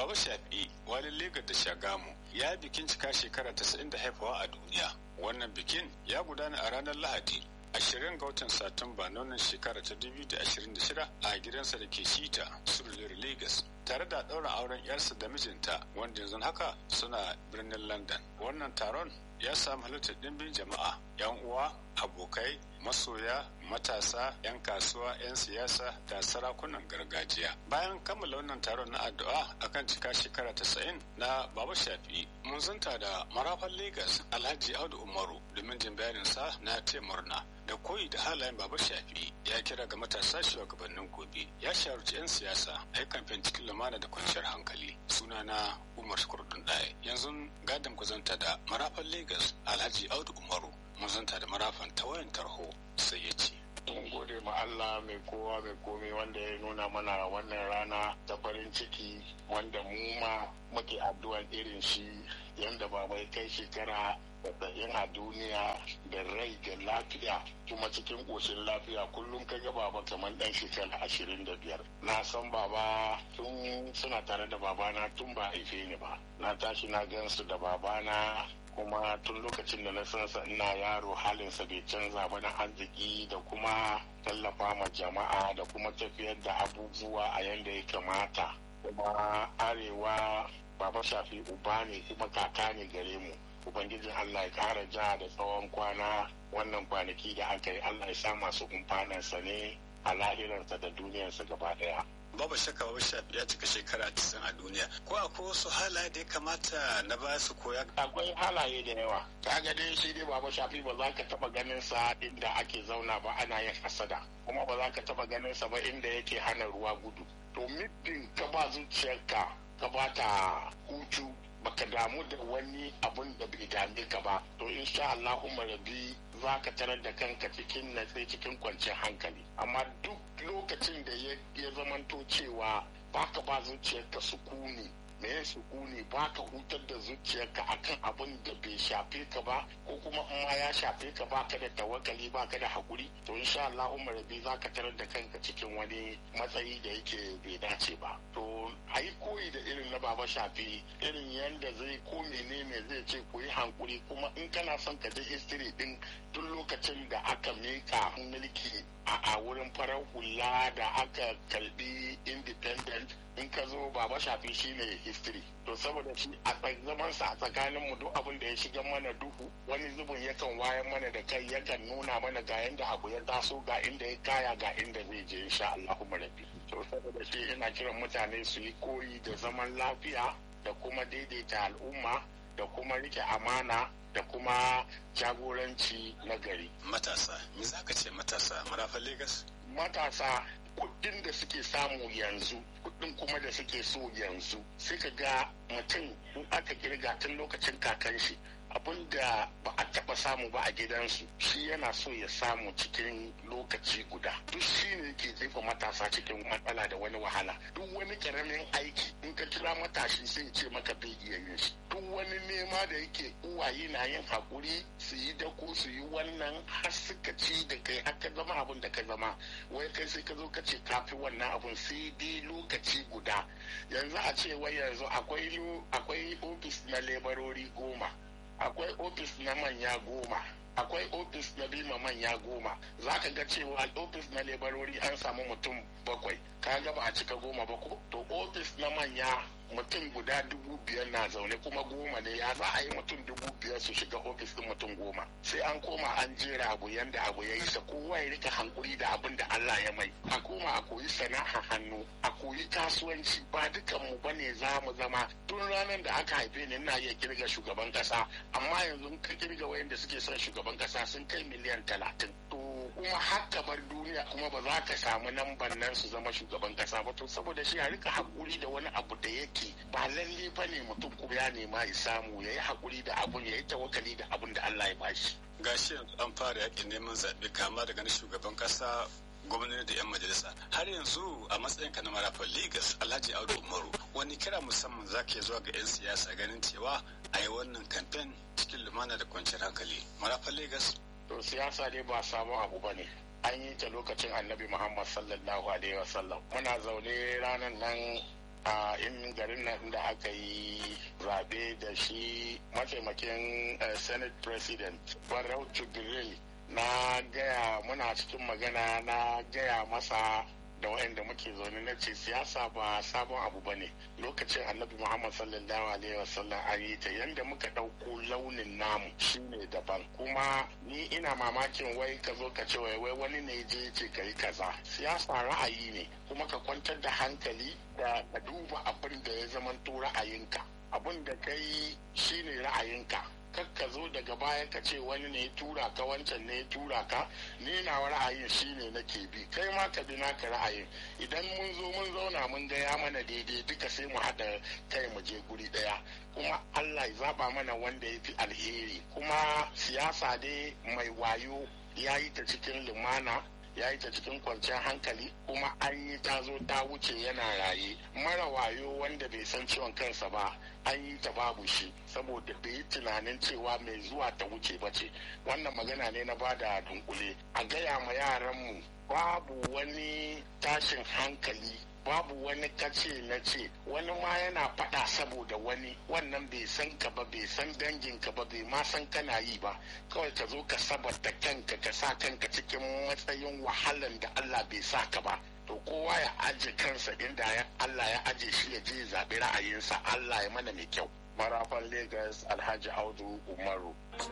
Baba Shafi'i walin Legas da Shagamu ya bikin cika shekara 90 da haifawa a duniya. Wannan bikin ya gudana a ranar Lahadi ashirin ga watan Satumba na wannan shekara ta 2026 a gidansa da ke Shita, Surulere Lagos. Tare da ɗaura auren 'yarsa da mijinta wanda yanzu haka suna birnin London. Wannan taron ya samu halittar ɗimbin jama'a, 'yan uwa, abokai, masoya, matasa, 'yan kasuwa, 'yan siyasa da sarakunan gargajiya. Bayan kammala wannan taron na addu'a akan cika shekara tasa'in na Baba Shafi, mun zanta da marafan Legas Alhaji Audu Umaru domin jin bayaninsa na ce murna. Da koyi da halayen Baba Shafi ya kira ga matasa shugabannin gobe. Ya shawarci 'yan siyasa a yi kamfen cikin lumana da kwanciyar hankali. Sunana Umar Kurdun Ɗaya. Yanzu gadon ku zanta da marafan Legas Alhaji Audu Umaru. Mun zanta da marafan ta wayan tarho sai ya ce. mun gode ma Allah mai kowa mai komai wanda ya nuna mana wannan rana ta farin ciki wanda mu ma muke addu'an irin shi yanda baba ya kai shekara yin a duniya da rai da lafiya kuma cikin ƙoshin lafiya kullum ka ga baba kamar ɗan shekara ashirin da biyar na san baba tun suna tare da babana tun ba haife ni ba na tashi na gansu da babana kuma tun lokacin da na san sa ina yaro halinsa bai canza ba na arziki da kuma tallafa ma jama'a da kuma tafiyar da abubuwa a yadda ya kamata kuma arewa baba shafi uba ne kuma kaka ne gare mu ubangijin allah ya kara ja da tsawon kwana wannan kwanaki da aka yi allah ya sa masu kumfanansa ne a lahirarsa da duniyarsa gaba daya babu shakka babu shafi ya cika shekara 90 a duniya ko akwai wasu halaye da ya kamata na ba su koya akwai halaye da yawa ka ga dai shi dai babu shafi ba za ka taba ganin sa inda ake zauna ba ana yin hasada kuma ba za ka taba ganin sa ba inda yake hana ruwa gudu to middin ka ba zuciyarka ka ba ta hutu baka damu da wani abun da bai dame ka ba to insha Allahumma rabi za ka tarar da kanka cikin natsi cikin kwanciyar hankali amma duk lokacin da ya zamanto cewa baka ba zuciyarka sukuni me ya sukuni baka hutar da zuciyarka akan abin da bai shafe ka ba ko kuma in ma ya shafe ka baka da tawakkali baka da hakuri to insha Allah umar rabi za ka tarar da kanka cikin wani matsayi da yake bai dace ba to a yi koyi da irin na baba shafi irin yadda zai ko menene zai ce ku yi hankuri kuma in kana son ka je history din tun lokacin da aka mika mulki a wurin farar hula da aka kalbi independent in ka zo baba shafi shine history to saboda shi a zaman sa a tsakanin mu duk abin da ya shiga mana duhu wani zubin yakan wayan mana da kai yakan nuna mana ga yanda abu ya taso ga inda ya kaya ga inda zai je insha Allahu rabbi to saboda shi ina kiran mutane su yi koyi da zaman lafiya da kuma daidaita al'umma da kuma rike amana da kuma jagoranci na gari. Matasa, me za ka ce matasa marafan Legas? Matasa kuɗin da suke samu yanzu kuɗin kuma da suke so yanzu sai ka ga mutum in aka kirga tun lokacin kakan shi abin da ba a taɓa samu ba a gidansu shi yana so ya samu cikin lokaci guda duk shi ne ke jefa matasa cikin matsala da wani wahala duk wani karamin aiki in ka kira matashi sai ce maka bai iya yin shi duk wani nema da yake uwaye na yin hakuri su yi dako su yi wannan har suka ci da kai har ka zama abin da ka zama wai kai sai ka zo ka ce kafi wannan abun sai dai lokaci guda yanzu a ce wai yanzu akwai akwai ofis na lebarori goma akwai ofis na manya goma akwai ofis na bima manya goma za ka ga cewa ofis na lebarori an samu mutum bakwai ka ga ba a cika goma ba ko to ofis na manya mutum guda dubu biyar na zaune kuma goma ne ya za a yi mutum dubu biyar su shiga ofis din mutum goma sai an koma an jera abu yanda abu ya yi sa kowa ya rika hankuri da abin da Allah ya mai a koma a koyi sana'a hannu a koyi kasuwanci ba dukan mu bane za mu zama tun ranar da aka haife ni ina iya kirga shugaban kasa amma yanzu ka kirga wayanda suke son shugaban kasa sun kai miliyan talatin to kuma haka bar duniya kuma ba za ka samu namban nan su zama shugaban kasa ba to saboda shi a rika hakuri da wani abu da yake ba lalle ba ne mutum kuma ya nema ya samu ya yi hakuri da abun ya yi tawakali da abun da Allah ya bashi. Gashi an fara yakin neman zaɓe kama daga na shugaban kasa gwamnati da 'yan majalisa har yanzu a matsayin ka na marafan Legas Alhaji Audu Umaru wani kira musamman za ka zuwa ga 'yan siyasa ganin cewa a yi wannan kamfen cikin lumana da kwanciyar hankali marafan Legas to siyasa dai ba sabon abu ba ne an yi ta lokacin annabi muhammad sallallahu alaihi wasallam muna zaune ranar nan a in garin nan da aka yi zaɓe da shi mataimakin senate president barau jibril na gaya muna cikin magana na gaya masa da waɗanda muke zaune na ce siyasa ba sabon abu ba ne lokacin annabi muhammad sallallahu alaihi wasallam an yi ta yadda muka ɗauko launin namu shine daban kuma ni ina mamakin wai ka zo ka ce wai wani ne je ce ka yi kaza siyasa ra'ayi ne kuma ka kwantar da hankali da ka duba abin da ya zamanto ra'ayinka abin da ka yi shine ra'ayinka ka zo daga baya ka ce wani ne ya tura ka wancan ne ya tura ka ni na ra'ayin shine nake bi kai ma ka bi naka ra'ayin idan mun zo mun zauna mun ga ya mana daidai duka sai mu haɗa kai mu je guri ɗaya kuma Allah ya zaba mana wanda ya fi alheri kuma siyasa dai mai wayo ya yi ta cikin lumana ya yi ta cikin kwanciyar hankali kuma an yi ta zo ta wuce yana raye mara wayo wanda bai san ciwon kansa ba an yi ta babu shi saboda bai yi tunanin cewa mai zuwa ta wuce ba ce wannan magana ne na bada dunkule a gaya ma yaranmu babu wani tashin hankali babu wani kace na ce wani ma yana faɗa saboda wani wannan bai san ka ba bai san dangin ka ba bai ma san kana yi ba kawai ka zo ka sabata kanka ka sa kanka cikin matsayin wahalan da Allah bai sa ka ba to kowa ya aje kansa inda Allah ya aje shi ya je zaɓi ra'ayinsa Allah ya mana mai kyau marafan Lagos Alhaji Audu Umaru